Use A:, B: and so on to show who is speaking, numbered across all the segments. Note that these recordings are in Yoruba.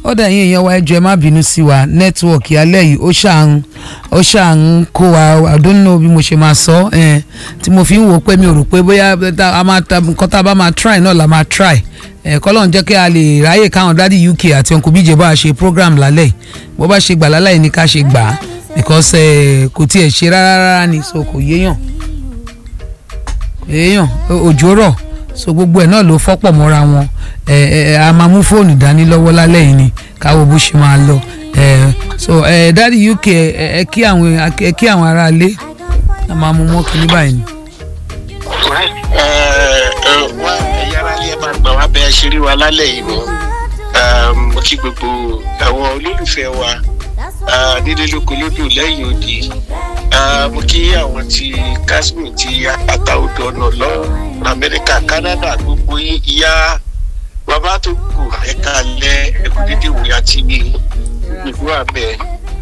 A: ó dà yín èèyàn wa ẹjọ́ ẹ má bínú sí wa nẹ́tíwọ̀kì alẹ́ yìí ó ṣàn ó ṣàn kó wa I don't know bí mo ṣe máa sọ ẹ tí mo fi ń wò pé mi ò rò pé bóyá tá- a máa ta nǹkan tá a bá máa try náà la máa try ẹ kọ́lọ́n jẹ́ kí a lè ráyè káwọn dádì UK àti uncle bíjẹ́ bá a ṣe program lálẹ́ yìí bó bá ṣe gbà lálẹ́ yìí ni ká ṣe gbà á because ẹ kò tiẹ̀ ṣe rárá rárá ni so kò yéèyàn èèyàn òjò rọ̀ so gbogbo ẹ̀ náà ló fọ́pọ̀ mọ́ra wọn ẹ ẹ a máa mú fóònù dání lọ́wọ́ lálẹ́ yìí ni káwọ́ bó ṣe máa lọ ẹ so ẹ dáàdi uk ẹ ẹ kí àwọn ẹ kí àwọn ará ilé a máa mú mọ́ kínní báyìí ni.
B: wá ẹ̀yà aráàlú ẹ̀ máa gbà wá bẹ́ẹ̀ ṣe rí wa lálẹ́ yìí mọ́ mo kí gbogbo àwọn olólùfẹ́ wa ah, nílé lóko lódò lẹ́yìn odi Ah, mo kí àwọn ti kashmir ti àtàwọ̀dọ̀ ọ̀nà lọ amẹ́ríkà canada gbogbo yín ìyá bàbá tó kù ẹ̀ka alẹ́ ẹ̀kú dídì wò àti ìlú àbẹ̀.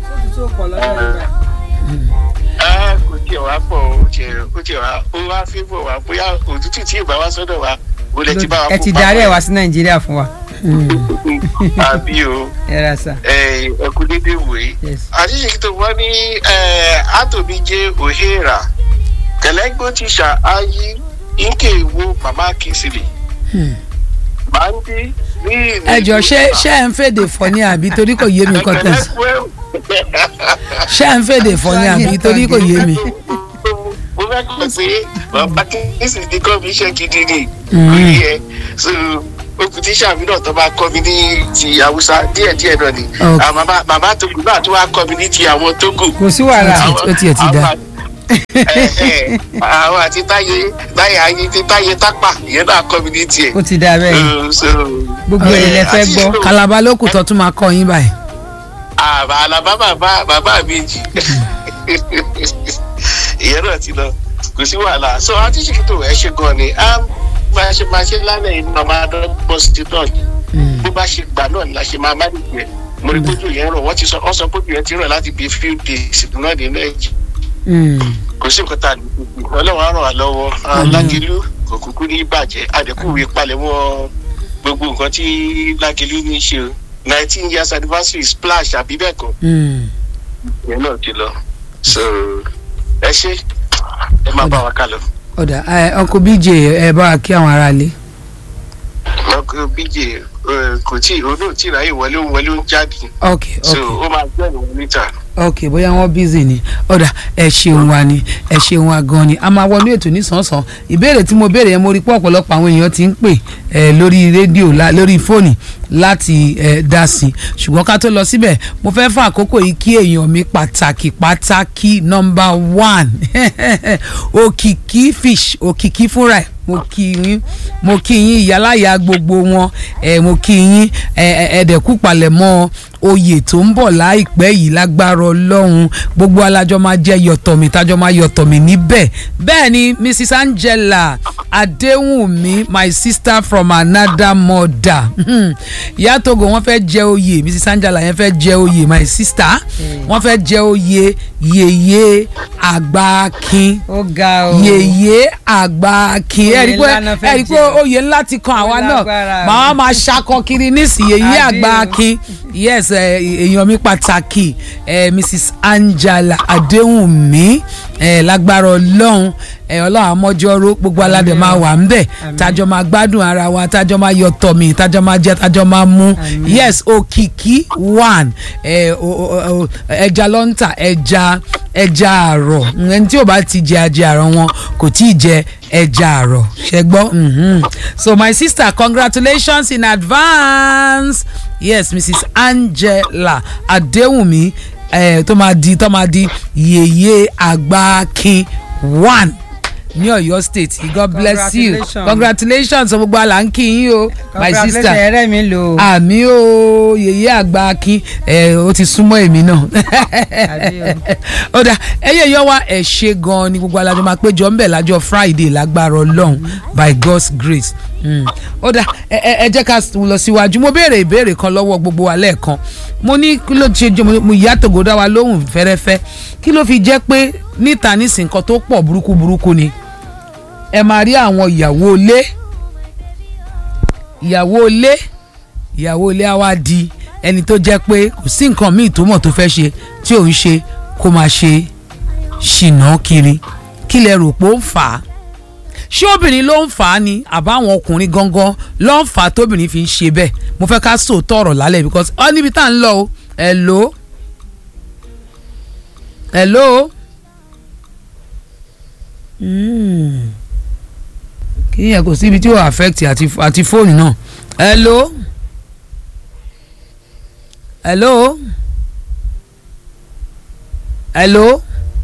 B: Ah, kò tiẹ̀ wá pọ̀ ó tiẹ̀ ó tiẹ̀ wá ó wá fífọ̀ wá bóyá òtútù tí ì bá wá sọ́dọ̀ wa ó lè ti bá wa
C: ẹ ti
B: kó
C: darí ẹ
B: papọ̀.
C: wá sí nàìjíríà fún wa
B: àbí o
C: ẹ ra sà
B: ẹ ẹkú dédé wòye
C: yes
B: àṣìṣe tó wọ́n ní àtòbí jẹ́ òhèrà kẹlẹ́gbó ti ṣà áyí nke ìwo màmá kìsìlì máa ń bí ní ìlú.
A: ẹ jọ ṣé ṣé ẹ ń fèdè fọ ní àbí torí kò yé mi nǹkan tẹ̀ sí ṣé ẹ ń fèdè fọ ní àbí torí kò yé mi.
B: mo fẹ́ kọ́ pé bàbá kìsìlì ti kọ́ mi iṣẹ́ gidi ni
A: Mm.
B: kò yẹ so okùn tíṣà mi náà tó bá kọ́ mi ní ti haúsá díẹ̀díẹ̀ náà ni
A: Ok.
B: Ah, màmá màmá tó kù náà tó wá kọ́ mi ní ti àwọn tógò
C: kò sí wàhálà
A: Ó ti- ó tiẹ̀ ti dá.
B: àwọn àti táyé táyé ayé tí táyé tápà ìyẹn náà kọ́ mi ní tiẹ̀.
C: ó ti dá bẹ́ẹ̀
B: Uh, so,
C: gbogbo èrè lẹ fẹ́
B: àti
C: gbọ́
B: so-
A: kalaba ló kù tó tún máa kọ́ yín báyìí.
B: àbá àlàbá bàbá bàbá méjì ìyẹn náà ti lọ kò sí wàhálà so àti ṣètò ẹ ṣe gan ni a máa ṣe máa ṣe lálẹ́ inú ọmọ adọ́gbọ́n sí náà bó bá ṣe gbà náà ni la ṣe máa má nìyẹn mo rí kójú yẹn rọ wọ́n ti sọ wọ́n sọ kójú yẹn ti rọ̀ láti bí few days náà ní nàìjíríà kò sí nǹkan tá a lè fi ọlọ́run á ràn wá lọ́wọ́ lágìlú kò kúkú ní bàjẹ́ àdẹ́kùnrin palẹ̀mọ́ gbogbo nǹkan tí lágìlú ní í ṣe o nineteen years anniversary splash àbí bẹ́ẹ̀ kọ́ ìyẹn náà ti lọ so ẹ ṣe ẹ máa bá wa ká lọ.
A: ọ̀dà ẹ, uncle bj ẹ bá wa kí àwọn ará ilé.
B: ọkọ bíjè kò tí òun náà tí ráyè wọlé òun wọlé òun jáde
A: ok
B: so
A: ok
B: ó máa gbẹ́ ìwọ̀n níta.
A: ok bóyá wọn busy ni ọ̀dà ẹ ṣeun wa ni ẹ ṣeun wa gan ni a máa wọnú ètò nísànsán ìbéèrè tí mo béèrè yẹn mo rí pé ọ̀pọ̀lọpọ̀ àwọn èèyàn ti ń pè ẹ lórí rédíò la- lórí fóònù láti ẹ dá sí i ṣùgbọ́n ká tó lọ síbẹ̀ mo fẹ́ fún àkókò yìí kí èèyàn mi pàtàkì pàtàkì nọmba one òkìkí fish òkìkí fúnra ẹ̀ mo kí yín mo kí yín ìyáláyà gbogbo wọn ẹ mo kí yín ẹ ẹ ẹdẹkú palẹ̀mọ́ oyè tó ń bọ̀ láìpẹ́ yìí lágbára ọlọ́run gbogbo alájọ máa jẹ́ yọ̀tọ̀mí tájọ máa yọ̀tọ̀mí níbẹ̀ bẹ́ẹ̀ ni mrs angela adéwùnmí my sister from another mother ìyá togo wọ́n fẹ́ jẹ oyè mrs angela yẹn fẹ́ jẹ oyè my sister wọ́n fẹ́ jẹ oyè yèyé àgbákin
C: ó ga o
A: yèyé àgbákin
C: Oyè
A: ẹ̀rí pé
C: ńlá náà fẹ́
A: ẹ̀rí pé
C: jẹ.
A: oyè ńlá ti kan àwa náà
C: lágbára.
A: màá máa ṣakọ kiri nísìnyí yèyé
C: Àbí o.
A: àgbákin yes ẹ, èèyàn mi pàtàkì ẹ, mrs angela adéhùnmí ẹ, lágbára ọlọ́run ẹ, ọlọ́run àmọ́jọ́rò gbogbo aládé máa wà ń bẹ̀
C: Àmín.
A: tájọ́ máa gbádùn ara wa tájọ́ máa yọ tọ̀mì tájọ́ máa jẹ tájọ́ máa mú
C: Àmín.
A: yes òkìkí one ẹ, o- o- o- ẹja lọ́ńtà ẹja ẹja àrọ̀ ẹni tí ò bá ti jẹ ajẹ àrọ̀ wọn kò tí ì jẹ ẹja àrọ̀ ṣe gbọ́ mhm. so my sister congratulations in advance yes mrs angela adéwùmí eh, tó máa di tó máa di yèyé àgbákin one ní Ọ̀yọ́ state god bless you
C: Congratulations.
A: congratulations so gbogbo àlà ń kí yín o my sister
C: congratulations ẹrẹ mi lò ó
A: àmì o yèyé àgbà akin ẹ ó ti súnmọ́ èmi náà
C: Àbí
A: ó dà ẹyẹ yọ wá ẹ ṣe gan ni gbogbo alájọ máa péjọ ńbẹ lájọ friday lágbára Ọlọ́run by god's grace Mm. ó dà ẹ ẹ ẹ jẹ́ ká lọ síwájú mo béèrè ìbéèrè kan lọ́wọ́ gbogbo wa lẹ́ẹ̀kan mo ní kí ló ṣe jẹ́ mo ìyá tògó dá wa lóhùn fẹ́rẹ́fẹ́ kí ló fi jẹ́ pé níta nísìnyí nǹkan tó pọ̀ burúkú burúkú ni ẹ máa rí àwọn ìyàwó ilé ìyàwó ilé ìyàwó ilé á wá di ẹni tó jẹ́ pé kò sí nǹkan míì tó mọ̀ tó fẹ́ ṣe tí ò ń ṣe kó máa ṣe ṣìnà kiri kí lẹ rò pé ó ń fà á ṣé obìnrin ló ń fà á ni àbáwọn ọkùnrin gangan ló ń fà á tóbìnrin fi ń ṣe bẹ́ẹ̀ mo fẹ́ ká sòótọ́ ọ̀rọ̀ lálẹ́ because ọ níbi tá à ń lọ o hello hello Mm. kí yẹn kò síbi tí ó affect àti àti fóònù náà hello hello hello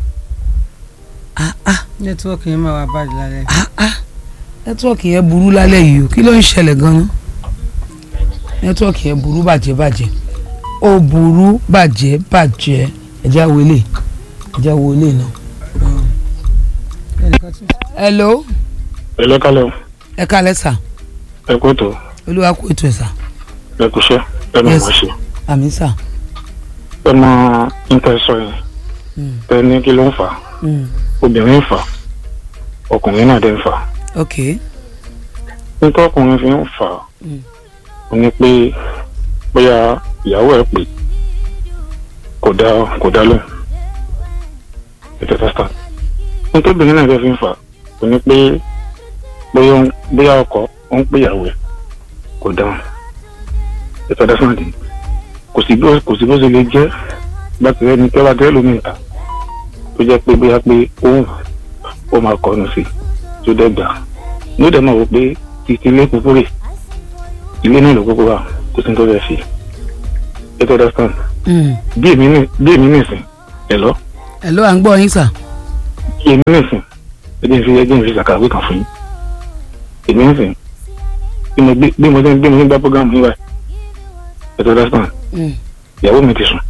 A: ah ah
C: nẹ́tíwọ́ọ̀kì yẹn máa wà báyìí lálẹ́.
A: ah ah nẹ́tíwọ́ọ̀kì yẹn burú lálẹ́ yìí o kí ló ń ṣẹlẹ̀ gan-an nẹ́tíwọ́ọ̀kì yẹn burú bàjẹ́ bàjẹ́ ó burú bàjẹ́ bàjẹ́ ẹ̀já wọlé ẹ̀já wọlé náà.
C: ẹnìkan tún.
A: hello
D: ẹ lọ́kàlẹ̀ o
A: ẹ kálẹ̀ sà
D: ẹ kó tó
A: olúwa kó ètò ẹ̀ sà
D: ẹ kú iṣẹ́ ẹ mọ̀
A: Yes.
D: wọ́n ṣe
A: àmì sà.
D: ẹ mọ níta sọ yẹn
A: Mm.
D: ẹ ní kí ló ń fà á
A: Mm.
D: obìnrin ń fà á ọkùnrin náà dẹ̀ ń fà á
A: ok
D: nítorí ọkùnrin fi ń fà á
A: Mm.
D: ó ní pé bóyá ìyàwó ẹ pè kò dá kò dá lóhùn ètò testa nítorí obìnrin náà dẹ̀ fi ń fà á ó ní pé bóyá ó ń- bóyá ọkọ ó ń pè ìyàwó ẹ kò dáhùn ètò testa dì kò sí bó kò sí bó ṣe lè jẹ́ bàtí ẹni tí wọ́n bá tẹ́lẹ̀ lómi ìta tó jẹ́ pé bóyá pé òun ó máa kọ́nu sí i tó dẹ́ gbà ní ó dẹ̀ máa wò pé títí ilé kúkú rè ilé náà ló kúkú wà kò sí ní tó fẹ́ fi ètò understand
A: Mm.
D: bí èmi ní bí èmi nìsín ẹ lọ
A: hello à ń gbọ́ yín sà.
D: bí èmi nìsín ẹ jẹ́ n fi ẹ jẹ́ n fi ṣàkàwé kan fún yín èmi nìsín bí mo gbé bí mo ṣe ń bí mo ṣe ń gbá program yín báyìí ètò understand
A: Mm.
D: ìyàwó mi ti sùn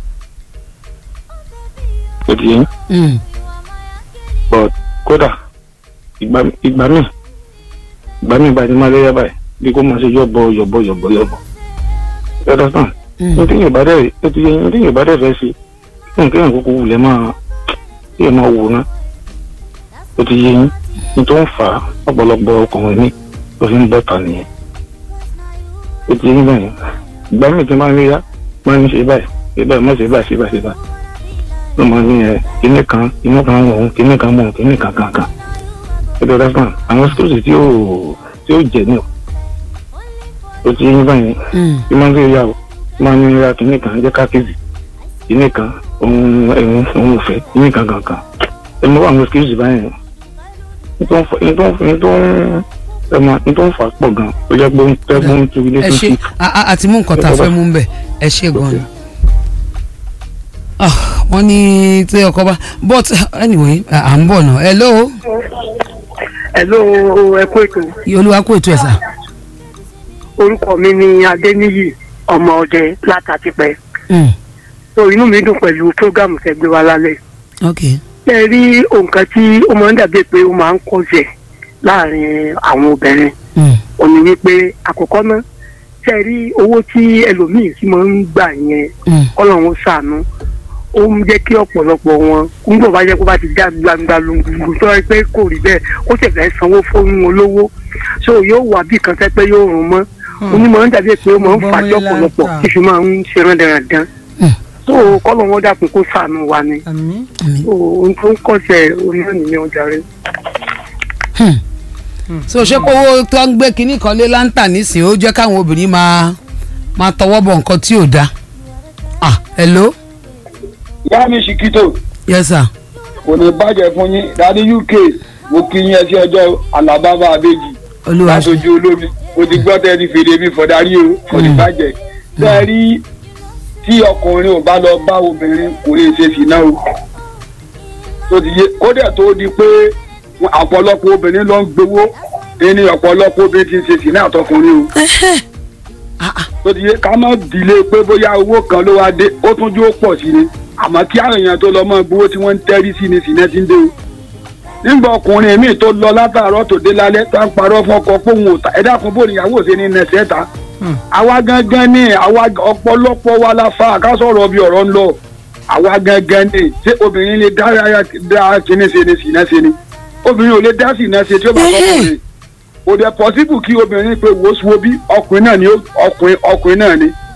D: ó ti yẹn
A: Mm.
D: but kódà ìgbà ìgbà míì ìgbà míì bá ti máa lẹ́yà báyìí bí kò máa ṣe yọ̀bọ yọ̀bọ yọ̀bọ yọ̀bọ ẹ understand
A: Mm.
D: ní tí yóò bá dẹ̀ ẹ ti yẹ ní tí yóò bá dẹ̀ fẹ́ ṣe kí nǹkan yẹn kúkú wulẹ̀ máa kí ẹ máa wò ná ó ti yẹ yín ní tó ń fà á ọ̀pọ̀lọpọ̀ ọkùnrin mi ló fi ń bọ̀ tà nìyẹn ó ti yẹ yín báyìí ìgbà míì tí máa ń léyà máa ń ṣe báyìí ṣe báyìí má ṣe báyìí ṣe báyìí ṣe báyìí ló máa ní ẹ kíní kan kíní kan mọ̀ òun kíní kan mọ̀ òun kíní kan kan kan ẹ ti understand àwọn skills tí ó tí ó jẹ ní o ó ti yẹ yín báyìí
A: Mm.
D: bí máa ń gbé yàwó máa ń ra kìnnì kan jẹ́ kákìsì kìnnì kan òun ẹ̀hún òun ò fẹ́ kìnnì kan kankan ẹ mọ àwọn skills báyìí ní tó ń fa ní tó ń ní tó ń ẹ mọ ní tó ń fà á pọ̀ gan ó jẹ́ pé ó ń tẹ́ fún tu ilé
A: ẹ
D: tó
A: ṣe
D: ti
A: a- a- àti mú nǹkan tá a fẹ́ mú bẹ̀ ẹ ṣe gan ni. Ah, wọ́n ní tí ọkọ bá but anyway à à ń bọ̀ náà hello
E: Hello, ẹ kú ètò.
A: olúwa kó ètò ẹ̀ sà.
E: Orúkọ mi ni Adéníyì ọmọ ọdẹ látàtìpẹ́.
A: Mm.
E: So inú mi dùn pẹ̀lú prógámù tẹ́ gbé wa lálẹ́.
A: ok
E: Ṣé ẹ rí nǹkan tí ó máa ń dàbí pé ó máa ń kọ̀jẹ̀ láàrin àwọn obìnrin?
A: Mm.
E: Ó ní wípé àkọ́kọ́ náà ṣé ẹ rí owó tí ẹlòmíì sì máa ń gbà yẹn
A: Mm.
E: Ọlọ́run ṣàánú. Ó ń jẹ́ kí ọ̀pọ̀lọpọ̀ wọn nígbà bá jẹ́ kó bá ti já gbangba lungu tó ẹ pé kò rí bẹ́ẹ̀ ó sì fẹ́ sanwó fún olówó. So yóò wà bí kan tẹ́ pé yóò rún mọ́ onímọ̀ ń dàbí pé ó máa ń
C: Bọ́wọ́
E: fàájọ́
C: ilá
E: ọ̀pọ̀lọpọ̀
C: ta.
E: tí fi máa ń ṣe rándanrandan.
A: Hmm.
E: tó kọ́lọ̀ wọn dàpọ̀ kó sànù wa ni
C: àmì
E: tó ohun tó ń kọ̀ṣẹ̀ onímọ̀ nìyẹn ọjà rẹ̀.
A: so ṣé pé owó tó ń gbé kinní kan lé láńtà nísìnyí ó jẹ́ káwọn obìnrin máa máa tọwọ́ bọ̀ nǹkan tí ò dáa. ah hello
F: ìyá mi ṣìkìtò
A: yes sir.
F: kò ní bàjẹ́ fún yín dádì uk mo kí yín ẹsẹ̀ ọjọ́ alábàbà abéjì
A: olúwa ṣe
F: látọjú olómi mo ti gbọ́ tẹ́ ẹ ti fèrè mi fọ̀dárí o kò ní bàjẹ́ tẹ́ ẹ rí tí ọkùnrin ò bá lọ bá obìnrin kò lè ṣe sí náà o tó ti yé kódà tó di pé ọ̀pọ̀lọpọ̀ obìnrin ló ń gbowó ẹni ọ̀pọ̀lọpọ̀ obìnrin ti ń ṣe sí náà tọkùnrin o tó ti yé ká má dìlé pé bóyá owó kan ló wá dé ó tún jó pọ̀ sí ni àmọ́ kí àwọn èèyàn tó lọ mọ́ gbowó tí wọ́n ń tẹ́rí sí ni sìnẹ́ ti ń dé o nígbà ọkùnrin míì tó lọ látàárọ̀ tó dé lálẹ́ tá ń parọ́ fún ọkọ pé òun ò ta ẹ̀dá kan bó níyàwó ṣe ní nẹsẹ̀ ta àwa gangan ni àwa ọ̀pọ̀lọpọ̀ wa la fa àkásọ̀rọ̀ bí ọ̀rọ̀ ń lọ àwa gangan ni ṣé obìnrin lè dá dá kíní ṣe ni sìnẹ́ ṣe ni obìnrin ò lè dá sìnẹ́ ṣe tí ó bá fọkùnrin kò dẹ̀ pọ́sibù kí obìnrin pé wo wo bí ọkùnrin náà ni ó- ọkùnrin ọkùnrin náà ni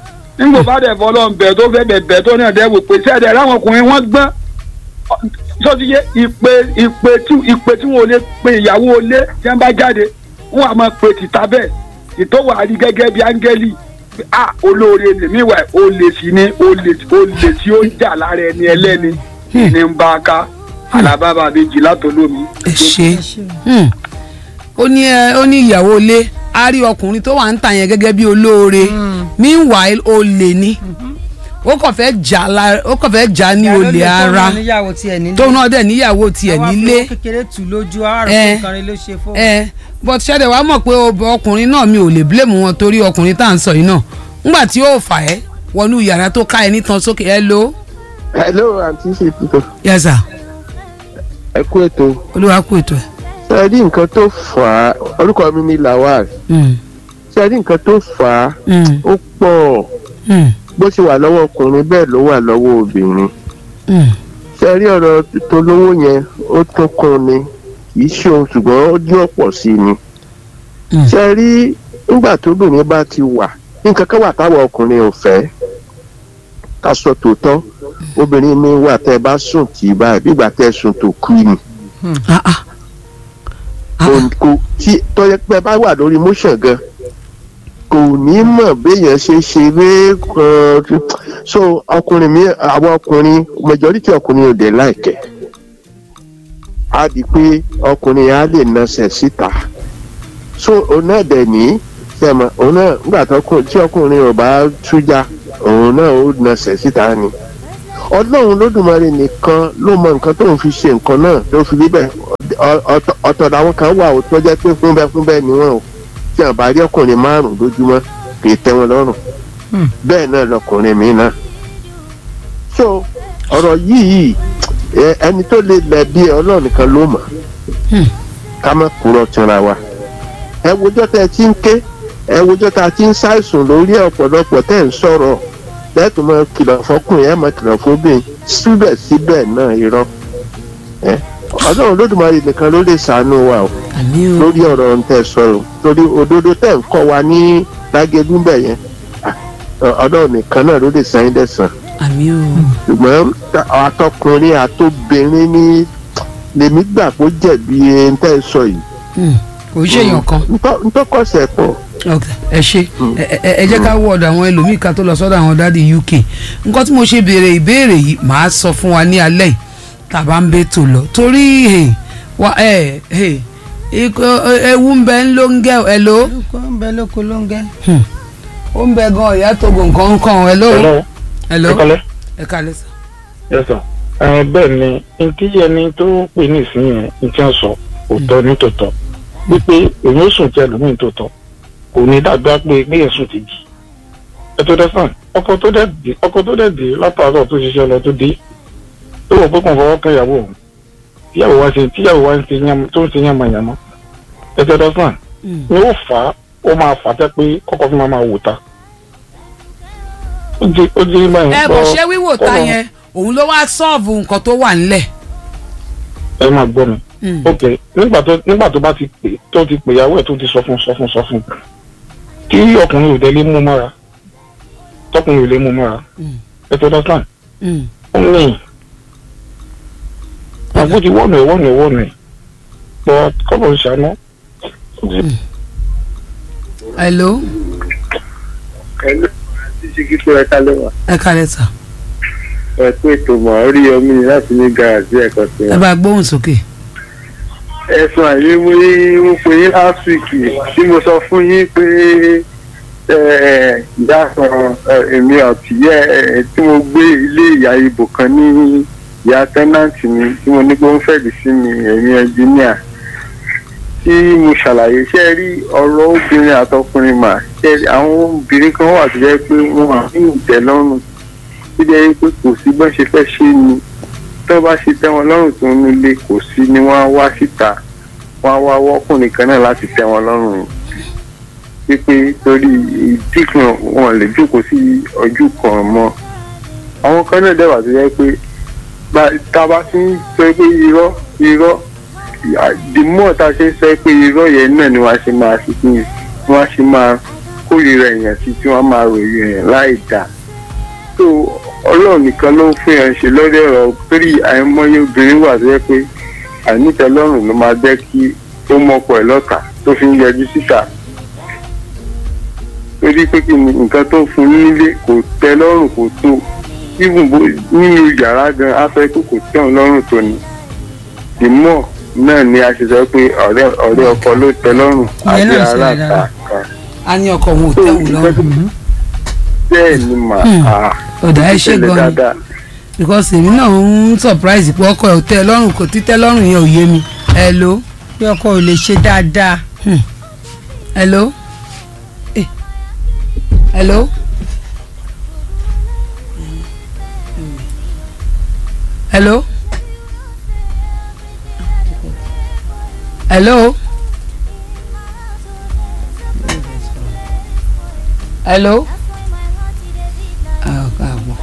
F: nígbà bá dẹ̀ fọlọ́ ń bẹ̀ tó fẹ́ bẹ̀ bẹ̀ tó náà dẹ̀ wò pé sẹ́ẹ̀dẹ̀ láwọn ọkùnrin wọ́n gbọ́n sọ́tíyé ìpè ìpè tí ìpè tí wọn ò lè pe ìyàwó ilé tí wọ́n bá jáde wọ́n á máa pe tìta bẹ́ẹ̀ ìtọ́wà rí gẹ́gẹ́ bí áńgẹ́lì a olóore lèmi wà olè sí ni olè olè tí ó ń jà lára ẹni ẹlẹ́ni ní ń bá a ká alábàbà méjì látọlómi.
A: ẹ ṣe Hmm. ó ní ẹ ó ní ìyàwó ilé a rí ọkùnrin tó wà ń tà yẹn gẹ́gẹ́ bí olóore meanwhile olè ni ó kàn fẹ́ jà la ó kàn fẹ́ jà ní olè ara
C: níyàwó tiẹ̀ nílé
A: tóun náà dẹ̀ níyàwó tiẹ̀
C: Àwa fi
A: nílé
C: owó kékeré tù lójú àárọ̀
A: Eh.
C: fún kan rẹ ló ṣe fún.
A: ẹ but ṣẹ́dẹ̀ wàá mọ̀ pé ob- ọkùnrin náà mi ò lè blame wọn torí ọkùnrin tá à ń sọ yìí náà ńgbà tí yóò fà ẹ́ wọnú yàrá tó ká ẹ nítan sókè ẹ ló
G: hello àǹtí ṣètìtò
A: yes sir
G: ẹ kú ètò
A: olúwa kú ètò ẹ.
G: ṣe rí nǹkan tó fà á orúkọ mi ni lawal
A: Hmm.
G: ṣe rí nǹkan tó fà á
A: Hmm.
G: ó pọ̀
A: Hmm.
G: bó ṣe wà lọ́wọ́ ọkùnrin bẹ́ẹ̀ ló wà lọ́wọ́ obìnrin
A: Hmm.
G: ṣe rí ọ̀rọ̀ tó lówó yẹn ó tún kún ni kì í ṣe ohun ṣùgbọ́n ó dín ọ̀pọ̀ sí i ni
A: Hmm.
G: ṣe rí nígbà tóbìnrin bá ti wà nǹkan kan wà táwọn ọkùnrin ò fẹ́ ká sọ tòótọ́ obìnrin mi wà tẹ́ ẹ bá sùn tì í báyìí bí ìgbà tẹ́ ẹ sùn tó kú ni
A: Ah, ah. Ah, ah.
G: kò tí tọ́jẹ́ pé bá wà lórí motion gan kò ní mọ̀ béèyàn ṣe ṣeré kan so ọkùnrin mi àwọn ọkùnrin majority ọkùnrin ò dé láìkẹ́ á di pé ọkùnrin á lè nasẹ̀ síta so òun náà dẹ̀ ní sẹ́mọ̀ òun náà nígbà tó kù tí ọkùnrin ò bá tújà òun náà ó nasẹ̀ síta ni ọlọ́run lódùmarè nìkan ló mọ nǹkan tóun fi ṣe nǹkan náà tó fi rí bẹ́ẹ̀ Ọ- ọ̀tọ̀ ọ̀tọ̀ làwọn kan wà ó tó jẹ́ pé fúnbẹ́ fúnbẹ́ ni wọ́n o tí àwọn bá rí ọkùnrin márùn-ún lójúmọ́ kì í tẹ́ wọn lọ́rùn
C: Hmm.
G: bẹ́ẹ̀ náà lọkùnrin mi náà so ọ̀rọ̀ yìí ẹ- ẹni tó lè lẹ̀ bí ẹ ọlọ́run nìkan ló mọ̀
A: Hmm.
G: ká má kúrò tìǹra wa ẹ wojọ́ tẹ́ ẹ ti ń ké ẹ wojọ́ tá a ti ń ṣàìsùn lórí ọ̀pọ̀lọpọ̀ tẹ́ ẹ ń sọ̀rọ̀ lẹ́tùn mọ́ kìlọ̀ fọkùnrin ẹ̀ mọ́ kìlọ̀ fóbìnrin síbẹ̀síbẹ̀ náà irọ́ ẹ ọlọ́run lódùmarè nìkan ló lè ṣàánú wa o
A: àmì o
G: lórí ọ̀rọ̀ ń tẹ̀ sọ̀rọ̀ torí òdodo tẹ̀ ń kọ́ wa ní lágẹ̀dúnbẹ̀ yẹn ah, ọlọ́run nìkan náà ló lè san yín dẹ̀sán
A: àmì o
G: ṣùgbọ́n ta- àtọkùnrin àtobìnrin ní lèmi gbà kó jẹ̀bi ń tẹ́ sọ yìí
A: Hmm. kò ń ṣèyàn kan
G: Ntọ́- ntọ́kọ̀sẹ̀ pọ̀
A: ok ẹ ṣe ẹ ẹ- ẹ jẹ́ ká wọ ọ̀dọ̀ àwọn ẹlòmíì ká tó lọ sọ́dọ̀ àwọn dáàdi uk nǹkan tí mo ṣe béèrè ìbéèrè yìí màá sọ fún wa ní alẹ́ yìí tàbá ń bẹ tó lọ torí hey, wa ẹ hey, ikọ- ewu ń bẹ ń ló ń gẹ ẹ ló
C: olùkọ́ ń bẹ lóko ló ń gẹ́.
A: ó ń bẹ gan ìyá togo nǹkan ń kàn ẹ ló
D: Hello,
A: ẹ ló
D: ẹ kọ́lẹ́.
A: ẹ kálẹ̀ sà.
D: Yes sir. Ẹ, bẹ́ẹ̀ ni ntí ẹni tó pè ní ìsinyìí ní tí wọ́n sọ òótọ́ ní tòótọ́ wípé èyí ó sùn tí ẹlòmíín tòótọ́ kò ní dàgbà pé gbéyẹ̀ sùn ti jì. ẹ tó dẹ́sán ọkọ tó dẹ̀ dé ọkọ tó dẹ̀ dé látàárọ̀ tó ṣiṣẹ́ lọ tó dé tó wọ̀ pé kò fọwọ́ kẹ́ ìyàwó òun tíyàwó wa ṣe tíyàwó wa ń ṣe yàmà tó ń ṣe yàmàyàmà ẹ tó dẹ́sán ni ó fà á ó máa fà á tẹ́ pé kọ́kọ́ fún ma máa wò ta. ó di ó di báyìí.
A: ẹ bọ̀ ṣé wíwò ta
D: kọ́kọ́-
A: yẹn òun ló wá sọ́ọ̀bù nǹkan tó wà ńlẹ̀.
D: ẹ máa gbọ́ mi.
A: Hmm.
D: ok nígbà tó nígbà tó bá ti pè tó ti pè ìyàwó ẹ̀ tó ti sọ fún sọ fún sọ fún kí ọkùnrin ò dé lé mú mọ́ra tọkùnrin ò lè mú mọ́ra
A: Mm.
D: ẹ tó dọ́tàn
A: Hmm.
D: ó ní àgbo ti wọ́nù ẹ̀ wọ́nù ẹ̀ wọ́nù ẹ̀ pọ̀ kọ́bọ̀ ń ṣàánú.
A: ẹ ló
E: ẹnu àti ṣíkító ẹ̀ka lẹ́wà
A: ẹ kálẹ̀ sà.
E: ẹ kú ètò mọ̀ orí omi láti ní garaajì ẹ̀kọ́ sí
A: ẹ bá gbóhùn sókè.
E: ẹ̀sùn àyè mo yí mo pè yín last week tí mo sọ fún yín pé ìyá kan èmi àti yẹ ẹ tí mo gbé ilé ìyá ibò kan ní ìyá tẹ́nàntì mi tí mo ní pé ó ń fẹ̀dí sí mi ẹ̀yìn ẹnjíníà tí mo ṣàlàyé ṣe rí ọ̀rọ̀ obìnrin àtọkùnrin mà ṣe rí àwọn obìnrin kan wà tó jẹ́ pé wọ́n á ní ìtẹ́lọ́rùn tó jẹ́ pé kò sí bọ́n ṣe fẹ́ ṣe ni tó bá ṣe tẹ́ wọn lọ́rùn tó ń nílé kò sí ni wọ́n á wá síta wọ́n á wá wọ́kùnrin kan náà láti tẹ́ wọn lọ́rùn wípé torí ìdí kan wọn lè jókòó sí ojú kan mọ́ àwọn kan náà dẹ̀wà tó yẹ pé bá- tá a bá ti ń sọ pé irọ́ irọ́ the more tá a ṣe ń sọ pé irọ́ yẹn náà ni wọ́n á ṣe máa ṣe kí ni wọ́n á ṣe máa
H: kórìíra èèyàn sí tí wọ́n máa ròyìn èèyàn láì dáa tó ọlọ́run nìkan ló ń fún yẹn ṣe lórí ọ̀rọ̀ torí àìmọye obìnrin wà tó yẹ pé àìnítẹ́lọ́rùn ló máa jẹ́ kí ó mọ́pọ̀ ẹ̀ lọ́tà tó fi ń yọjú síta torí pé kí ni nǹkan tó fún nílé kò tẹ́ lọ́rùn kò tó even bó nínú yàrá gan á fẹ́ kó kò tẹ́ òun lọ́rùn tó ni ìmọ̀ náà ni a ṣe sọ pé ọ̀rẹ́ ọ̀rẹ́ ọkọ ló tẹ́ lọ́rùn
C: Ìyẹn
H: àti
C: náà ṣẹlẹ̀
H: ará
C: dáadáa.
H: ta kan
A: a ní ọkọ òun ò tẹ̀wù lọ́rùn
H: bẹ́ẹ̀ ni mà
A: Hmm.
H: á
A: ọ̀dà ẹ ṣe
H: ṣẹlẹ̀
A: gan ni
H: dáadáa.
A: because èmi náà ń surprise pé ọkọ ẹ̀ ò tẹ́ ẹ lọ́rùn kò títẹ́ lọ́rùn yẹn ò yé mi hello
C: bí ọkọ ò lè ṣe dáadáa
A: hello Eh. hello hello hello hello ah káàbọ̀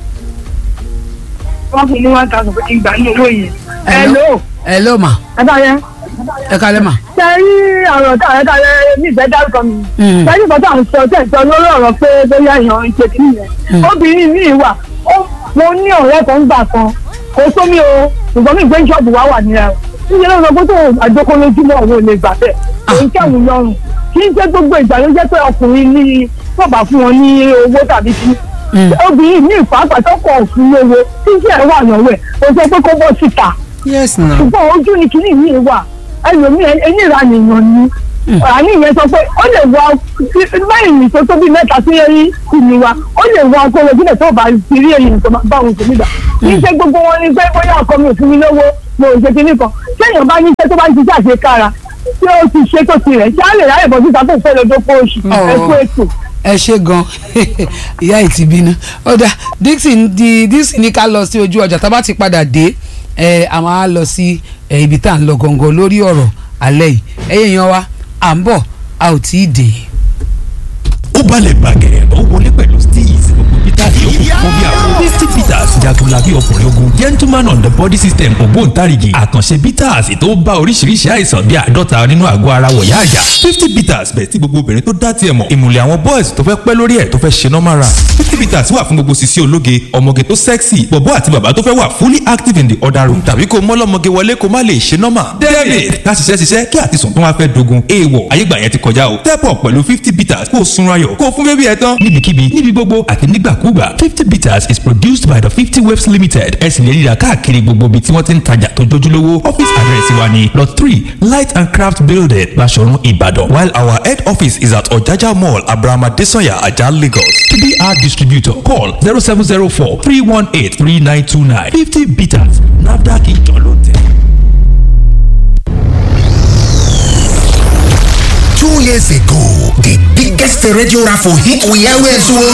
E: wọ́n fún ní one thousand fún ìgbà ní owó yẹn.
A: hello hello ma
E: ẹ bá yẹn.
A: ẹ kalẹ̀ ma.
E: ṣe rí ọ̀rọ̀ tá àrẹ tààrẹ ní ìfẹ́ dárúkọ mi.
A: Mm.
E: ṣe rí ìfọ́tà ń sọ tẹ̀ sọ lórí ọ̀rọ̀ pé bóyá èèyàn ń ṣe kí nìyẹn. obìnrin mi wà ó mo ní ọ̀rẹ́ kan gbà kan kò sómi o ṣùgbọ́n mi gbé ṣọ́ọ̀bù wá wà nílẹ̀ o. níṣẹ́ ló sọ pé tó àjókòó lójúmọ́ òun ò lè gbà bẹ́ẹ̀ kò ń kẹ́wù lọ́rùn kì í ṣe gbogbo ìgbà ló jẹ́ pé ọkùnrin ní bọ̀bà fún wọn ní owó tàbí kí obìnrin ní ìpàápàá tó kọ̀ òfin lówó tí iṣẹ́ ẹ̀ wà lọ́wọ́ ẹ̀ kò sọ pé kó bọ́ síta
C: yes na
E: ṣùgbọ́n ojú ni kìíní yìí wà ẹlòmíì ẹni ìranìyàn ni àní ìyẹn sọ pé ó lè wọ báyìí ní tó tó bí mẹ́ta sí ẹyí ìlú wa ó lè wọ ọkọ rẹ̀ sílẹ̀ tó bá ti rí èyí tó máa bá òun tó nígbà kì í ṣe gbogbo wọn ni pé bóyá ọkọ mi ò fún mi lówó mo ò ṣe kinní kan téèyàn bá ní iṣẹ́ tó bá ń ṣiṣẹ́ àṣekára tí ó ti ṣe tó tirẹ̀ ṣáà lè ráyè bọ́ síta tó fẹ́ lọ́dọ́ kó oṣù ẹ̀kú ètò.
A: ẹ ṣe gan ìyá ẹ ti bínú ọ̀dà dixon di dixon ní ká lọ sí ojú ọjà tá a bá ti padà dé ẹ a máa lọ sí ẹ, ibi tá à ń lọ gangan lórí ọ̀rọ̀ alẹ́ yìí ẹ̀yẹ̀ yan wa à ń bọ̀ a ò tí ì dé.
I: ó balẹ̀ bàgẹ́ ó wọlé pẹ̀lú steez gbogbo peter yòókù fún bí àwọn fifty peters jagunlabi ọkùnrin ogun gentleman on the body system ògbóǹtarìgì àkànṣe peters tó bá oríṣiríṣi àìsàn bíi àádọ́ta nínú àgọ́ ara wọ̀yá àjà fifty peters bẹ̀ tí gbogbo obìnrin tó dá tiẹ̀ mọ̀ ìmùlẹ̀ àwọn boys tó fẹ́ pẹ́ lórí ẹ̀ tó fẹ́ ṣe normal run fifty peters wà fún gbogbo sisi ológe ọmọge tó sexy bọ̀bọ́ àti bàbá tó fẹ́ wà fully active in the other room tàbí kó mọ́lọ́mọge wọlé kó má lè ṣe normal david ká ṣiṣẹ́ ṣiṣẹ́ kí àtisùn tó wá fẹ́ dogun èèwọ̀ ayégbà yẹn ti kọjá o step up pẹ̀lú fifty peters kó o sunra yọ̀ kó o fún bébí ẹ tán níbikíbi níbi gbogbo àti nígbàkúgbà fifty peters is produced by the fifty waves limited ẹ sì lè ríra káàkiri gbogbo ibi tí wọ́n ti ń tajà tó jójúlówó office address wa ni lot three light and craft building Baṣọ̀run Ìbàdàn while our head office is at Ọ̀jájá mall Abraham Adesanya Ajah Lagos to be our distributor call zero seven zero four three one eight three nine two nine fifty peters NAFDAC ìjọ ló tẹ̀.
J: Two years ago, the biggest radio raffle hit we always won.